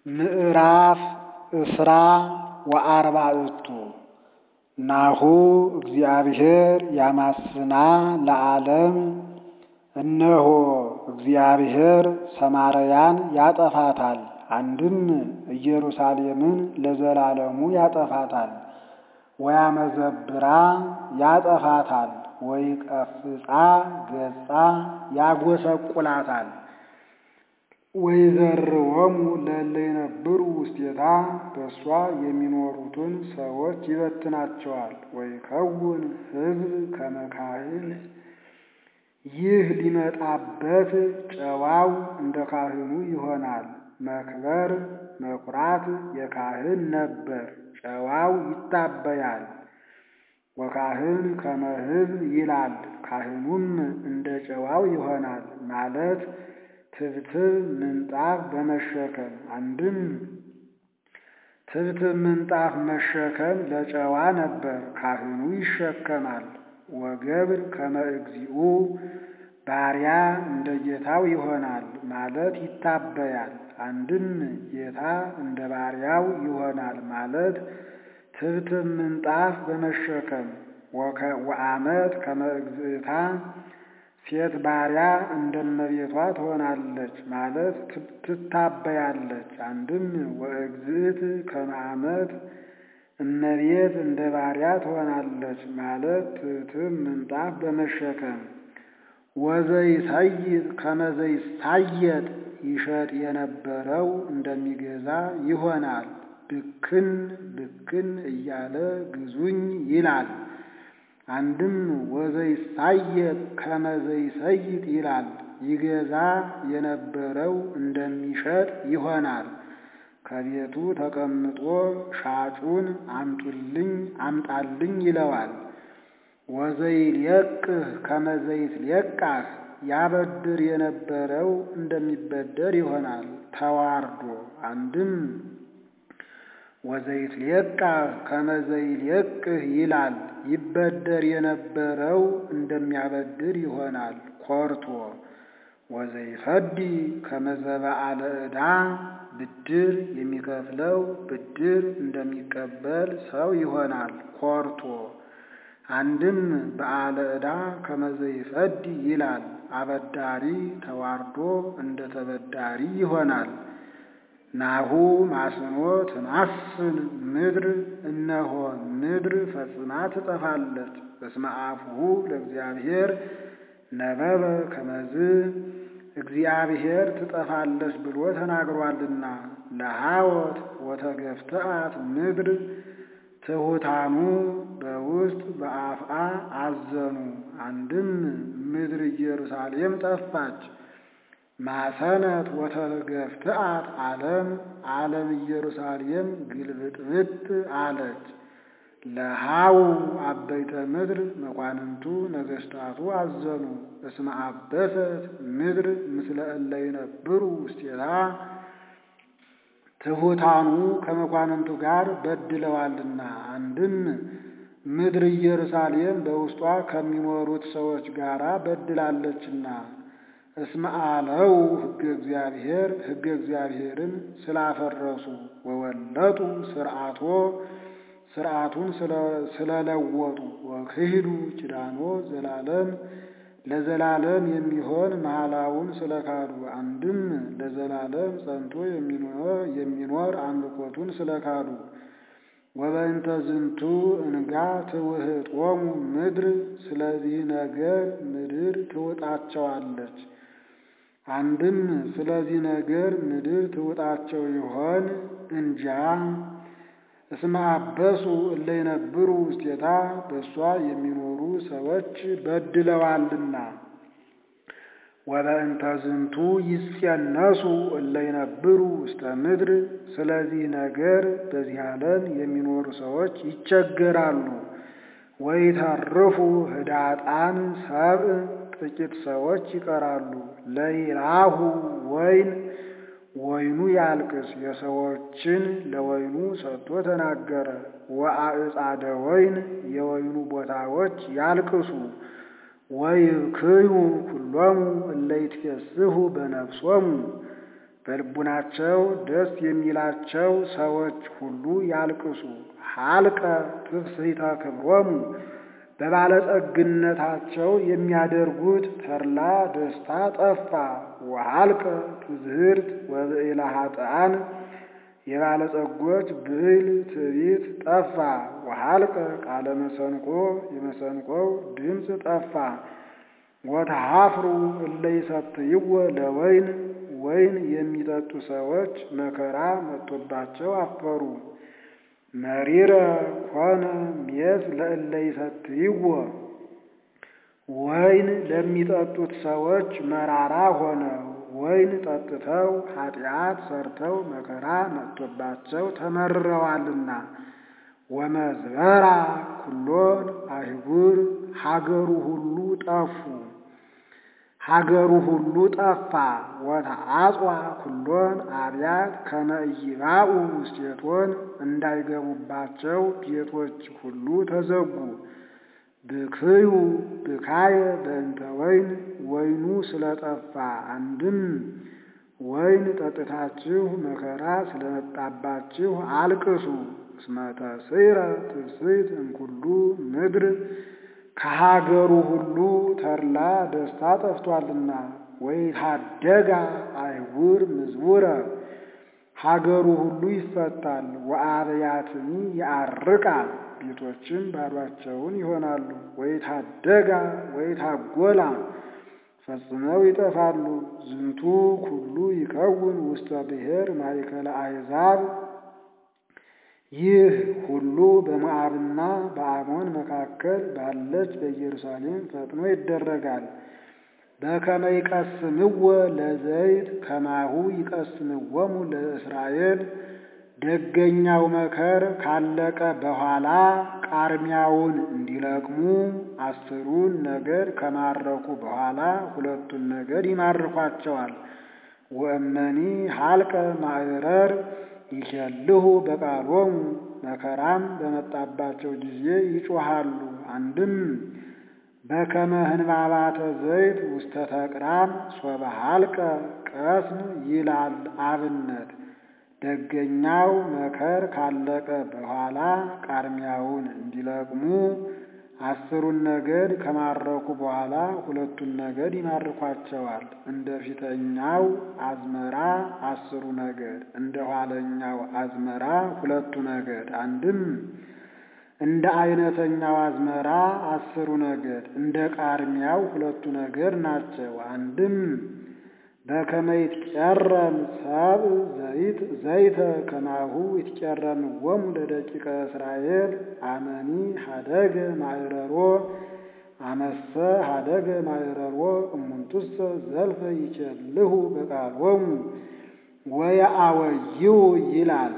ምዕራፍ እስራ ወአርባዕቱ ናሁ እግዚአብሔር ያማስና ለዓለም እነሆ እግዚአብሔር ሰማርያን ያጠፋታል፣ አንድም ኢየሩሳሌምን ለዘላለሙ ያጠፋታል። ወያመዘብራ ያጠፋታል፣ ወይቀፍጻ ገጻ ያጐሰቁላታል። ወይዘርዎሙ ለእለ ይነብሩ ውስቴታ በእሷ የሚኖሩትን ሰዎች ይበትናቸዋል። ወይከውን ሕዝብ ከመ ካህን ይህ ሊመጣበት ጨዋው እንደ ካህኑ ይሆናል። መክበር መኩራት የካህን ነበር፣ ጨዋው ይታበያል። ወካህን ከመ ሕዝብ ይላል፣ ካህኑም እንደ ጨዋው ይሆናል ማለት ትብትብ ምንጣፍ በመሸከም አንድም ትብትብ ምንጣፍ መሸከም ለጨዋ ነበር፣ ካህኑ ይሸከማል። ወገብር ከመ እግዚኡ ባሪያ እንደ ጌታው ይሆናል ማለት ይታበያል። አንድም ጌታ እንደ ባሪያው ይሆናል ማለት ትብትብ ምንጣፍ በመሸከም ወአመት ከመ እግዝእታ ሴት ባሪያ እንደ እመቤቷ ትሆናለች ማለት ትታበያለች። አንድም ወእግዝእት ከመ አመት እመቤት እንደ ባሪያ ትሆናለች ማለት ትብትብ ምንጣፍ በመሸከም ወዘይሰይጥ ከመ ዘይሳየጥ ይሸጥ የነበረው እንደሚገዛ ይሆናል። ብክን ብክን እያለ ግዙኝ ይላል። አንድም ወዘይሳየጥ ከመ ዘይሰይጥ ይላል። ይገዛ የነበረው እንደሚሸጥ ይሆናል። ከቤቱ ተቀምጦ ሻጩን አምጡልኝ አምጣልኝ ይለዋል። ወዘይልየቅህ ከመ ዘይትልየቃህ ያበድር የነበረው እንደሚበደር ይሆናል ተዋርዶ። አንድም ወዘይትልየቃህ ከመ ዘይልየቅህ ይላል። ይበደር የነበረው እንደሚያበድር ይሆናል ኮርቶ። ወዘይፈዲ ከመ ዘበአለ ዕዳ ብድር የሚከፍለው ብድር እንደሚቀበል ሰው ይሆናል ኮርቶ። አንድም በአለ ዕዳ ከመ ዘይፈዲ ይላል። አበዳሪ ተዋርዶ እንደ ተበዳሪ ይሆናል። ናሁ ማስኖ ትማስን ምድር እነሆ ምድር ፈጽማ ትጠፋለች። በስመ አፉሁ ለእግዚአብሔር ነበበ ከመዝ እግዚአብሔር ትጠፋለች ብሎ ተናግሯልና። ለሐወት ወተገፍትአት ምድር ትሑታኑ በውስጥ በአፍአ አዘኑ። አንድም ምድር ኢየሩሳሌም ጠፋች። ማሰነት ወተገፍትአት ዓለም ዓለም ኢየሩሳሌም ግልብጥብጥ አለች። ለሃው አበይተ ምድር መኳንንቱ ነገሥታቱ አዘኑ። እስመ አበሰት ምድር ምስለ እለ ይነብሩ ውስቴታ ትሑታኑ ከመኳንንቱ ጋር በድለዋልና። አንድም ምድር ኢየሩሳሌም በውስጧ ከሚኖሩት ሰዎች ጋር በድላለችና። እስመ አለው ሕገ እግዚአብሔር ሕገ እግዚአብሔርን ስላፈረሱ ወወለጡ ስርዓቶ ስርዓቱን ስለለወጡ ወክሂዱ ኪዳኖ ዘላለም ለዘላለም የሚሆን መሐላውን ስለካዱ አንድም ለዘላለም ጸንቶ የሚኖር አምልኮቱን ስለካዱ ወበእንተ ዝንቱ እንጋ ትውህጦሙ ምድር ስለዚህ ነገር ምድር ትውጣቸዋለች። አንድም ስለዚህ ነገር ምድር ትውጣቸው ይሆን እንጃ። እስመ አበሱ እለ ይነብሩ ውስቴታ በእሷ የሚኖሩ ሰዎች በድለዋልና። ወበእንተ ዝንቱ ይጸነሱ እለ ይነብሩ ውስተ ምድር ስለዚህ ነገር በዚህ ዓለም የሚኖሩ ሰዎች ይቸገራሉ። ወይተርፉ ህዳጣን ሰብእ ጥቂት ሰዎች ይቀራሉ። ለይራሁ ወይን ወይኑ ያልቅስ የሰዎችን ለወይኑ ሰጥቶ ተናገረ። ወአዕጻደ ወይን የወይኑ ቦታዎች ያልቅሱ። ወይብክዩ ኩሎሙ እለ ይትፌስሑ በነፍሶሙ በልቡናቸው ደስ የሚላቸው ሰዎች ሁሉ ያልቅሱ። ሀልቀ ትፍስሕተ ክብሮሙ በባለጸግነታቸው የሚያደርጉት ተድላ ደስታ ጠፋ። ወሀልቀ ትዝህርት ወብዕለ ኃጥኣን የባለጸጎች ብዕል ትዕቢት ጠፋ። ወሀልቀ ቃለ መሰንቆ የመሰንቆው ድምፅ ጠፋ። ወተሃፍሩ እለ ይሰትይዎ ለወይን ወይን የሚጠጡ ሰዎች መከራ መጥቶባቸው አፈሩ። መሪረ ኮነ ሜስ ለእለ ይሰትይዎ ወይን ለሚጠጡት ሰዎች መራራ ሆነ። ወይን ጠጥተው ኃጢአት ሰርተው መከራ መጥቶባቸው ተመርረዋልና። ወመዝበራ ኩሎን አህጉር ሀገሩ ሁሉ ጠፉ ሀገሩ ሁሉ ጠፋ። ወተአጽዋ ኩሎን አብያት ከመ ኢይባኡ ውስቴቶን እንዳይገቡባቸው ቤቶች ሁሉ ተዘጉ። ብክዩ ብካየ በእንተ ወይን ወይኑ ስለጠፋ አንድም ወይን ጠጥታችሁ መከራ ስለመጣባችሁ አልቅሱ። እስመ ተስዕረ ትፍስሕት እምኩሉ ምድር ከሀገሩ ሁሉ ተድላ ደስታ ጠፍቷልና። ወይታደጋ አይጉር ምዝቡረ ሀገሩ ሁሉ ይፈታል። ወአብያትኒ ያርቃ ቤቶችም ባዷቸውን ይሆናሉ። ወይታደጋ ወይታጎላ ፈጽመው ይጠፋሉ። ዝንቱ ኩሉ ይከውን ውስተ ብሔር ማእከለ አሕዛብ ይህ ሁሉ በሞዓብና በአሞን መካከል ባለች በኢየሩሳሌም ፈጥኖ ይደረጋል። በከመ ይቀስምዎ ለዘይት ከማሁ ይቀስምዎሙ ለእስራኤል ደገኛው መከር ካለቀ በኋላ ቃርሚያውን እንዲለቅሙ አስሩን ነገድ ከማረኩ በኋላ ሁለቱን ነገድ ይማርኳቸዋል። ወእመኒ ሀልቀ ማዕረር ይኬልሁ በቃሎሙ መከራም በመጣባቸው ጊዜ ይጮሃሉ። አንድም በከመ ህንባባተ ዘይት ውስተ ተቅራም ሶበ ሀልቀ ቀስም ይላል አብነት ደገኛው መከር ካለቀ በኋላ ቃርሚያውን እንዲለቅሙ አስሩን ነገድ ከማረኩ በኋላ ሁለቱን ነገድ ይማርኳቸዋል። እንደ ፊተኛው አዝመራ አስሩ ነገድ፣ እንደ ኋለኛው አዝመራ ሁለቱ ነገድ። አንድም እንደ አይነተኛው አዝመራ አስሩ ነገድ፣ እንደ ቃርሚያው ሁለቱ ነገድ ናቸው። አንድም በከመ ይትቀረም ሰብ ዘይት ዘይተ ከማሁ ይትቀረምዎሙ ለደቂቀ እስራኤል አመኒ ሀደገ ማዕረሮ አመሰ ሀደገ ማዕረሮ እሙንቱሰ ዘልፈ ይኬልሁ በቃሎሙ ወየአወይው ይላል።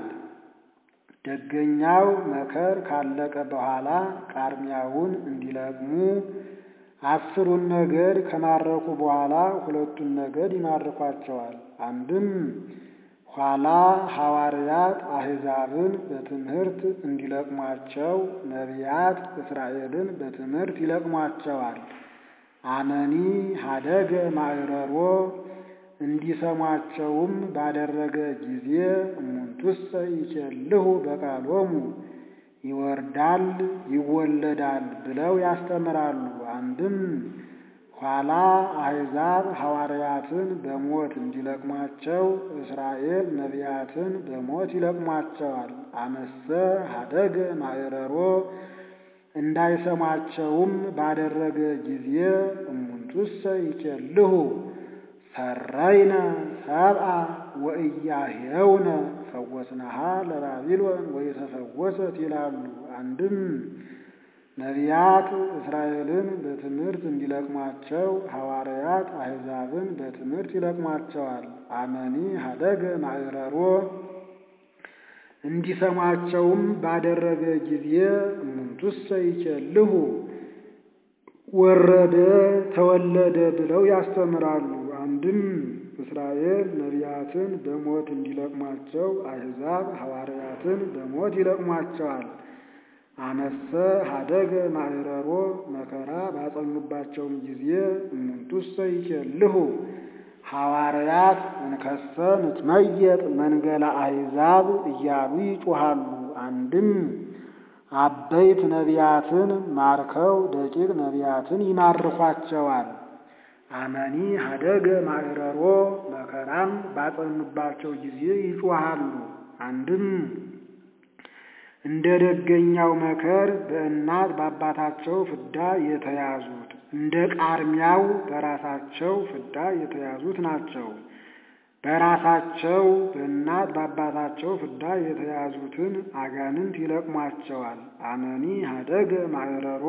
ደገኛው መከር ካለቀ በኋላ ቃርሚያውን እንዲለቅሙ አስሩን ነገድ ከማረኩ በኋላ ሁለቱን ነገድ ይማርኳቸዋል። አንድም ኋላ ሐዋርያት አሕዛብን በትምህርት እንዲለቅሟቸው ነቢያት እስራኤልን በትምህርት ይለቅሟቸዋል። አመኒ ሀደገ ማዕረሮ እንዲሰሟቸውም ባደረገ ጊዜ እሙንቱሰ ይኬልሁ በቃሎሙ ይወርዳል ይወለዳል ብለው ያስተምራሉ። አንድም ኋላ አሕዛብ ሐዋርያትን በሞት እንዲለቅሟቸው እስራኤል ነቢያትን በሞት ይለቅሟቸዋል። አመሰ ሀደገ ማዕረሮ እንዳይሰሟቸውም ባደረገ ጊዜ እሙንቱሰ ይኬልሁ ሰረይነ ሰብአ ወእያሄውነ ፈወስናሃ ለባቢሎን ወይተፈወሰት ይላሉ። አንድም ነቢያት እስራኤልን በትምህርት እንዲለቅሟቸው ሐዋርያት አሕዛብን በትምህርት ይለቅሟቸዋል። አመኒ ሀደገ ማዕረሮ እንዲሰሟቸውም ባደረገ ጊዜ እሙንቱሰ ይኬልሁ ወረደ ተወለደ ብለው ያስተምራሉ። አንድም እስራኤል ነቢያትን በሞት እንዲለቅሟቸው አሕዛብ ሐዋርያትን በሞት ይለቅሟቸዋል። አመሰ ሀደገ ማዕረሮ መከራ ባጸኑባቸውም ጊዜ እሙንቱሰ ይኬልሁ ሐዋርያት እንከሰ ንትመየጥ መንገላ አሕዛብ እያሉ ይጮሃሉ። አንድም አበይት ነቢያትን ማርከው ደቂቅ ነቢያትን ይማርኳቸዋል። አመኒ ሀደገ ማዕረሮ መከራም ባጸኑባቸው ጊዜ ይጮሃሉ። አንድም እንደ ደገኛው መከር በእናት በአባታቸው ፍዳ የተያዙት እንደ ቃርሚያው በራሳቸው ፍዳ የተያዙት ናቸው። በራሳቸው በእናት በአባታቸው ፍዳ የተያዙትን አጋንንት ይለቅሟቸዋል። አመኒ ሀደገ ማዕረሮ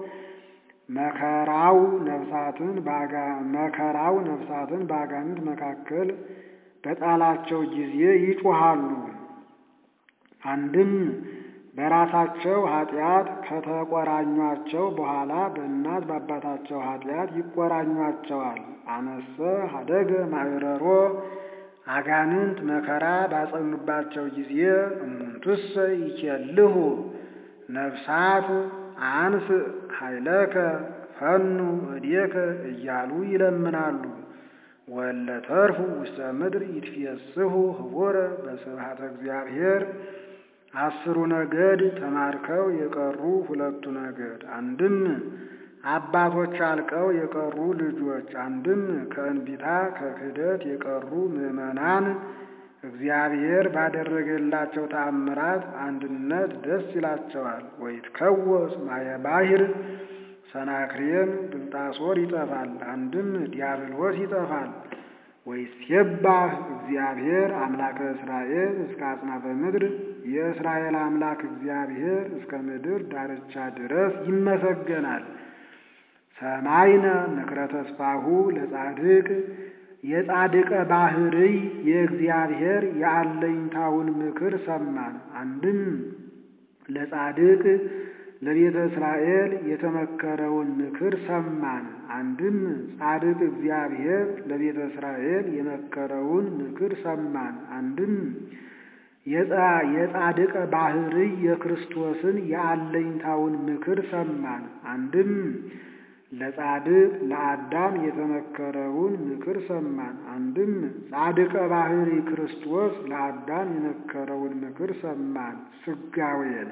መከራው ነፍሳትን መከራው ነፍሳትን በአጋንንት መካከል በጣላቸው ጊዜ ይጮሃሉ። አንድም በራሳቸው ኃጢአት ከተቆራኟቸው በኋላ በእናት በአባታቸው ኃጢአት ይቆራኟቸዋል። አነሰ ሀደገ ማዕረሮ አጋንንት መከራ ባጸኑባቸው ጊዜ እሙንቱሰ ይኬልሁ ነፍሳት አንስ ኃይለከ ፈኑ እዴከ እያሉ ይለምናሉ። ወለ ተርፉ ውስተ ምድር ይትፌስሑ ህቡረ በስብሐተ እግዚአብሔር አስሩ ነገድ ተማርከው የቀሩ ሁለቱ ነገድ አንድም አባቶች አልቀው የቀሩ ልጆች አንድም ከእንቢታ ከክህደት የቀሩ ምዕመናን እግዚአብሔር ባደረገላቸው ተአምራት አንድነት ደስ ይላቸዋል። ወይትከወስ ማየ ባሕር ሰናክሬም ብልጣሶር ይጠፋል፣ አንድም ዲያብሎስ ይጠፋል። ወይሴባህ እግዚአብሔር አምላከ እስራኤል እስከ አጽናፈ ምድር የእስራኤል አምላክ እግዚአብሔር እስከ ምድር ዳርቻ ድረስ ይመሰገናል። ሰማይነ ምክረ ተስፋሁ ለጻድቅ የጻድቀ ባህርይ የእግዚአብሔር የአለኝታውን ምክር ሰማን። አንድም ለጻድቅ ለቤተ እስራኤል የተመከረውን ምክር ሰማን። አንድም ጻድቅ እግዚአብሔር ለቤተ እስራኤል የመከረውን ምክር ሰማን። አንድም የጻድቀ ባህርይ የክርስቶስን የአለኝታውን ምክር ሰማን። አንድም ለጻድቅ ለአዳም የተመከረውን ምክር ሰማን። አንድም ጻድቀ ባህርይ ክርስቶስ ለአዳም የመከረውን ምክር ሰማን። ስጋዌን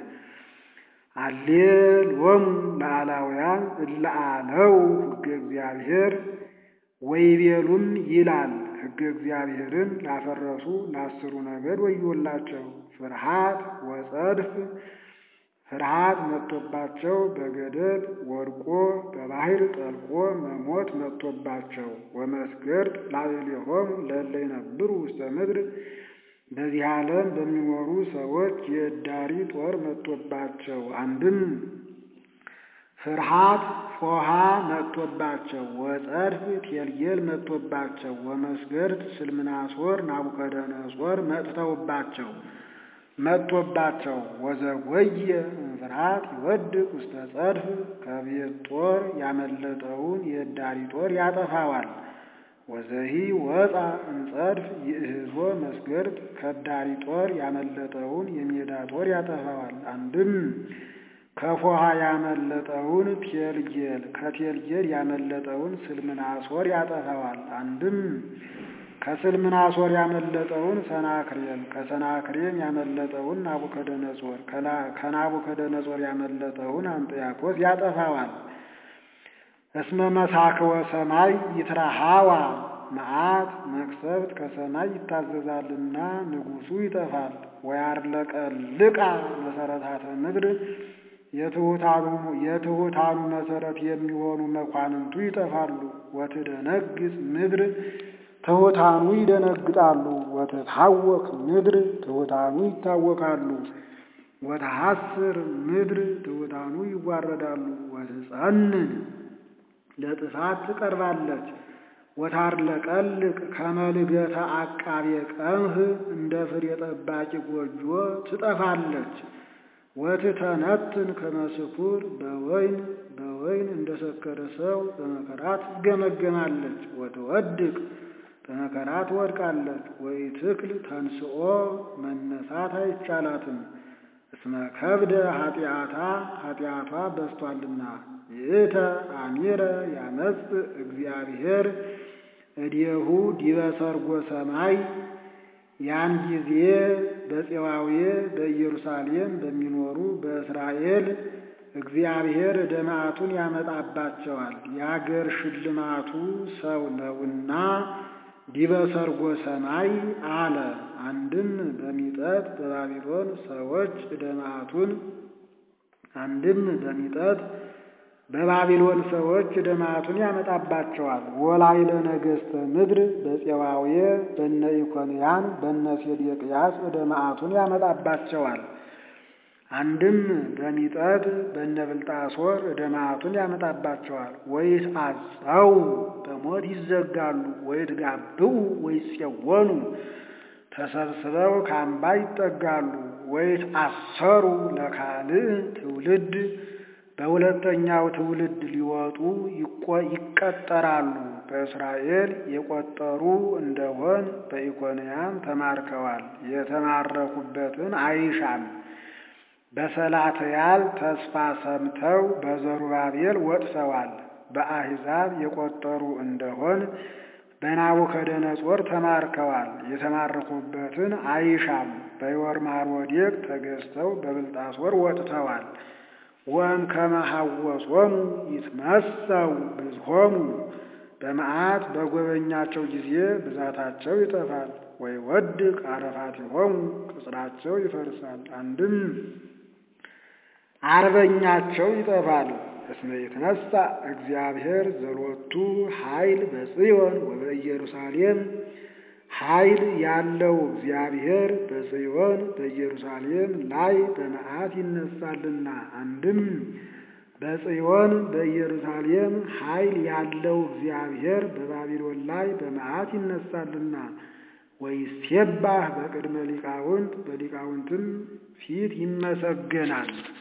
አሌሎሙ ለአላውያን እለ አለው ሕገ እግዚአብሔር ወይቤሉም ይላል ሕገ እግዚአብሔርን ላፈረሱ ለአስሩ ነገድ ወዮላቸው። ፍርሃት ወጸድፍ ፍርሃት መጥቶባቸው በገደል ወድቆ በባሕር ጠልቆ መሞት መጥቶባቸው ወመስገርት ላዕሌሆሙ ለእለ ይነብሩ ውስተ ምድር በዚህ ዓለም በሚኖሩ ሰዎች የእዳሪ ጦር መጥቶባቸው። አንድም ፍርሃት ፎሃ መጥቶባቸው ወጸድፍ ቴልጌል መጥቶባቸው ወመስገርት ስልምናሶር ናቡከደነጾር መጥተውባቸው መጥቶባቸው ወዘጎየ እንፍርሃት ይወድቅ ውስተ ጸድፍ ከቤት ጦር ያመለጠውን የእዳሪ ጦር ያጠፋዋል። ወዘሂ ወፃ እንጸድፍ ይእህዞ መስገርት ከዳሪ ጦር ያመለጠውን የሜዳ ጦር ያጠፋዋል። አንድም ከፎሃ ያመለጠውን ቴልጌል ከቴልጌል ያመለጠውን ስልምናሶር ያጠፋዋል። አንድም ከስልምናሶር ያመለጠውን ሰናክሬም ከሰናክሬም ያመለጠውን ናቡከደነጾር ከናቡከደነጾር ያመለጠውን አንጥያኮስ ያጠፋዋል። እስመ መሳክወ ሰማይ ይትረሃዋ መዓት መቅሰፍት ከሰማይ ይታዘዛልና ንጉሡ ይጠፋል። ወያርለቀልቃ መሰረታተ ምድር የትሑታኑ መሰረት የሚሆኑ መኳንንቱ ይጠፋሉ። ወትደነግጽ ምድር ትሑታኑ ይደነግጣሉ። ወትታወክ ምድር ትሑታኑ ይታወካሉ። ወተሐስር ምድር ትሑታኑ ይዋረዳሉ። ወትጸንን ለጥፋት ትቀርባለች። ወታርለቀልቅ ከመልገተ አቃቤ ቀምህ እንደ ፍሬ ጠባቂ ጎጆ ትጠፋለች። ወትተነትን ከመስኩር በወይን በወይን እንደ ሰከረ ሰው በመከራ ትገመገማለች። ወትወድቅ በመከራ ትወድቃለች። ወይ ትክል ተንስኦ መነሳት አይቻላትም። እስመ ከብደ ኃጢአታ ኃጢአቷ በስቷልና ይእተ አሚረ ያመጽ እግዚአብሔር እዴሁ ዲበ ሰርጎ ሰማይ ያን ጊዜ በፄዋዌ በኢየሩሳሌም በሚኖሩ በእስራኤል እግዚአብሔር ዕደ መዓቱን ያመጣባቸዋል። የአገር ሽልማቱ ሰው ነውና ዲበ ሰርጎ ሰማይ አለ። አንድም በሚጠት በባቢሎን ሰዎች ዕደ መዓቱን አንድም በሚጠት በባቢሎን ሰዎች ዕደ መዓቱን ያመጣባቸዋል። ወላይለ ነገሥተ ምድር በፄዋዌ በነ ኢኮንያን በነ ሴዴቅያስ ዕደ መዓቱን ያመጣባቸዋል። አንድም በሚጠት በነ ብልጣሶር ዕደ መዓቱን ያመጣባቸዋል። ወይት አጸው በሞት ይዘጋሉ፣ ወይት ጋብኡ ወይፄወኑ ተሰብስበው ከአምባ ይጠጋሉ። ወይት አሰሩ ለካልእ ትውልድ በሁለተኛው ትውልድ ሊወጡ ይቀጠራሉ። በእስራኤል የቆጠሩ እንደሆን በኢኮንያን ተማርከዋል። የተማረኩበትን አይሻም። በሰላትያል ተስፋ ሰምተው በዘሩባቤል ወጥተዋል። በአሕዛብ የቆጠሩ እንደሆን በናቡከደነጾር ተማርከዋል። የተማረኩበትን አይሻም። በዮርማሮዴቅ ተገዝተው በብልጣሶር ወጥተዋል። ወእምከመ ሐወሶሙ ይትመሰው ብዝሆሙ በመዓት በጎበኛቸው ጊዜ ብዛታቸው ይጠፋል። ወይ ወድቅ አረፋቲሆሙ ቅጽራቸው ይፈርሳል። አንድም አርበኛቸው ይጠፋል። እስመ ይትነሣ እግዚአብሔር ዘሎቱ ኃይል በጽዮን ወበኢየሩሳሌም ኃይል ያለው እግዚአብሔር በጽዮን በኢየሩሳሌም ላይ በመዓት ይነሳልና። አንድም በጽዮን በኢየሩሳሌም ኃይል ያለው እግዚአብሔር በባቢሎን ላይ በመዓት ይነሳልና። ወይሴባህ በቅድመ ሊቃውንት በሊቃውንትም ፊት ይመሰገናል።